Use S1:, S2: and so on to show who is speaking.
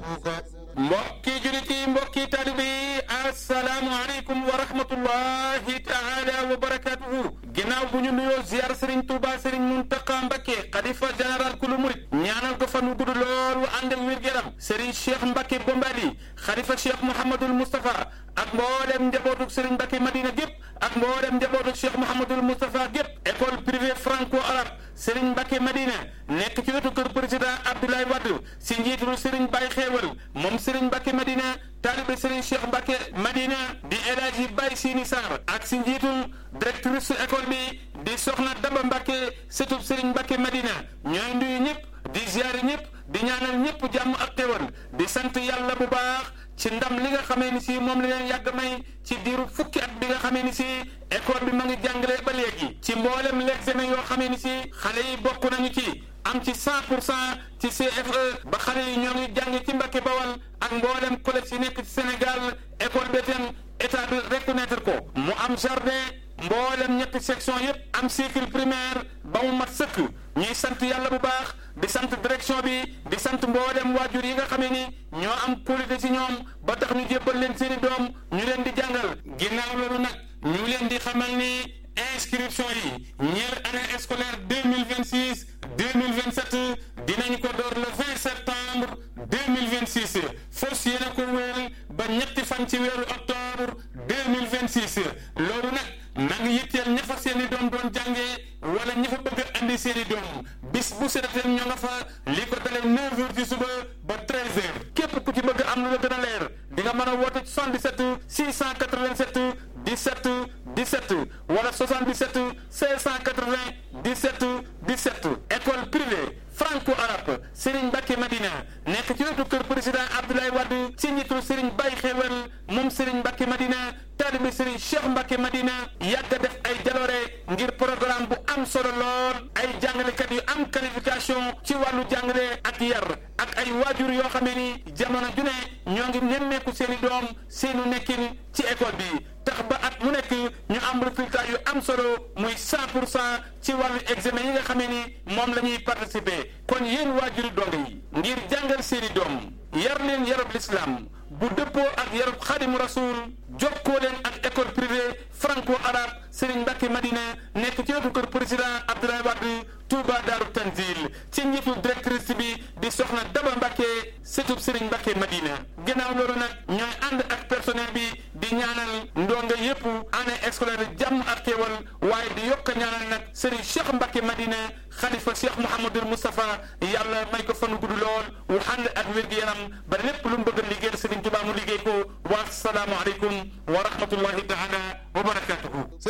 S1: mbokki julit yi mbokki taalibe yi asalaamualeykum wa rahmatullahi taala wa barakatuhu ginnaaw bu ñu nuyoo ziar Serigne Touba Serigne Mountakha Mbacké xalifa général kulu murit ñaanal ko fan wu gudd lool wu ànd ak wér-gu-yaram Serigne Cheikh Mbacké Bombali xalifa Cheikh Mouhamadul Moustapha ak mboolem njabootuk Serigne Mbacké Madina gépp ak mboolem njabootuk Cheikh Mouhamadul Moustapha gépp école privée franco arabe Serigne Mbacké Madina nekk ci wetu kër président Abdoulaye Wade si njiitul Serigne Baye Xéewal moom Serigne Mbacké Madina taalibe Serigne Cheikh Mbacké Madina di El Hadji Baye Sini Sarr ak si njiitul directrice école bi di Soxna Daba Mbacké sëtub Serigne Mbacké Madina ñooy nuyu ñëpp di ziare ñëpp di ñaanal ñëpp jàmm ak xéwal di sant yàlla bu baax ci ndam li nga xamee ni si moom la leen yàgg may ci diiru fukki at bi nga xamee ni si école bi ma ngi jàngale ba léegi ci mboolem l'examen yoo xamee ni si xale yi bokk nañu ci am ci 100 pour cent ci CFE ba xale yi ñoo ngi jàng ci Mbacké Bawal ak mboolem collège yi nekk ci Sénégal école bi itam état bi reconnaître ko mu am jardin mboolem ñetti section yépp am cycle primaire ba mu mat sëkk ñuy sant yàlla bu baax di sant direction bi di sant mboolem waajur yi nga xamee ni ñoo am qualité ci ñoom ba tax ñu jébbal leen seeni doom ñu leen di jàngal ginnaaw loolu nag ñu leen di xamal ni inscription yi ñeel année scolaire deux mille vingt six deux mille vingt sept dinañ ko door le vingt septembre deux mille vingt six fos yéena ko wéel ba ñetti fan ci weeru octobre deux mille vingt six loolu nag na ngi yitteel ña fa seen i doom doon jàngee wala ña fa bëgg a andi seen i doom bis bu sedateen ñoo nga fa li ko dalee neuf heures ci suba ba treize heures képp ku ci bëgg am lu la gën a leer di nga mën a woote 77 687 17 17 wala 77 680 17 17 école privée franco arabe Serigne Mbacké Madina nekk ci wetu kër président Abdoulaye Wade ci njiitu Serigne Baye Xewal moom Serigne Mbacké Madina taalibe Serigne Cheikh Mbacké Madina yàgg a def ay jaloore ngir programme bu am solo lool ay jàngalekat yu am qualification ci wàllu jàngale ak yar ak ay waajur yoo xamee ni jamono ju ne ñoo ngi nemmeeku seen i doom seenu nekkin ci école bi tax ba at mu nekk ñu am résultat yu am solo muy 100 pour cent ci wàllu examen yi nga xamee ni moom la ñuy participer kon yéen waajuri donga yi ngir jàngal seeni doom yar leen yarab l'islam bu dëppoo ak yarab xaadimu rasul jokkoo leen ak école privée franco arabe Serigne Mbacké Madina nekk ci wetu kër président Abdoulaye Wade Touba Daaru Tanzil ci njiitu directrice bi di soxna Daba Mbacké sëtub Serigne Mbacké Madina ginnaaw loolu nag ñooy ànd ak personnel bi di ñaanal ndonga yépp année scolaire jàmm ak xéewal waaye di yokk ñaanal nag Serigne Cheikh Mbacké Madina xalifa Cheikh Mouhamadul Moustapha yàlla may ko fanu gudd lool wu ànd ak wér-gu-yaram ba lépp lu mu bëgg a liggéeyal Serigne Touba mu liggéey ko wa salaamu aleykum wa rahmatullahi taala wa barakatuhu